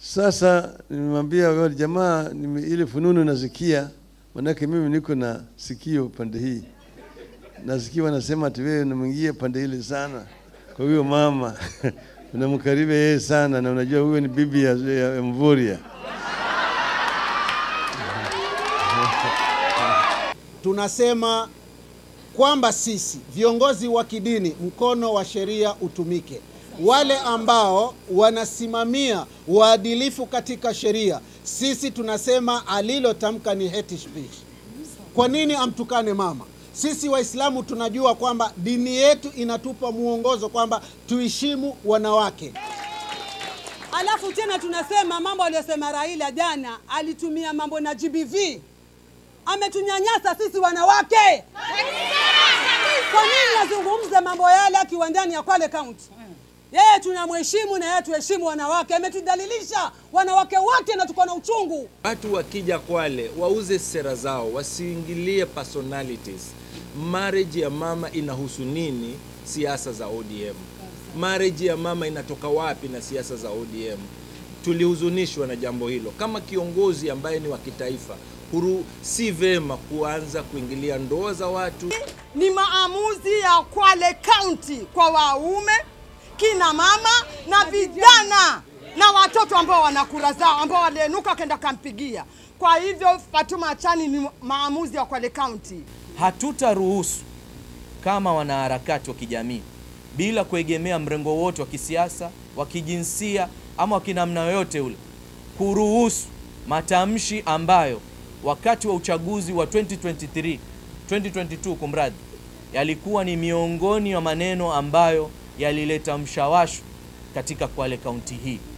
Sasa nimemwambia wale jamaa, nime- ile fununu nasikia, manake mimi niko na sikio pande hii, nasikia wanasema ati wewe unamwingia pande ile sana. Kwa hiyo mama unamkaribe yeye sana, na unajua huyo ni bibi ya, ya, ya Mvurya. tunasema kwamba sisi viongozi wa kidini, mkono wa sheria utumike. Wale ambao wanasimamia uadilifu katika sheria, sisi tunasema alilotamka ni hate speech. Kwa nini amtukane mama? Sisi Waislamu tunajua kwamba dini yetu inatupa mwongozo kwamba tuheshimu wanawake. Alafu tena tunasema mambo aliyosema Raila jana, alitumia mambo na GBV, ametunyanyasa sisi wanawake. Kwa nini azungumze mambo yale akiwa ndani ya Kwale County? Yeye tunamheshimu na yeye tuheshimu wanawake. Ametudhalilisha wanawake wote na tuko na uchungu. Watu wakija Kwale wauze sera zao, wasiingilie personalities. Marriage ya mama inahusu nini? Siasa za ODM. Marriage ya mama inatoka wapi na siasa za ODM? Tulihuzunishwa na jambo hilo. Kama kiongozi ambaye ni wa kitaifa, huru si vema kuanza kuingilia ndoa za watu. ni maamuzi ya Kwale County kwa waume, kina mama na vijana na watoto ambao wana kura zao ambao walienuka wakaenda kampigia. Kwa hivyo Fatuma Achani ni maamuzi ya Kwale County. Hatutaruhusu kama wanaharakati wa kijamii bila kuegemea mrengo wote wa kisiasa, wa kijinsia ama wa kinamna yoyote ule, kuruhusu matamshi ambayo wakati wa uchaguzi wa 2023 2022 kumradhi, yalikuwa ni miongoni mwa maneno ambayo yalileta mshawasho katika Kwale kaunti hii.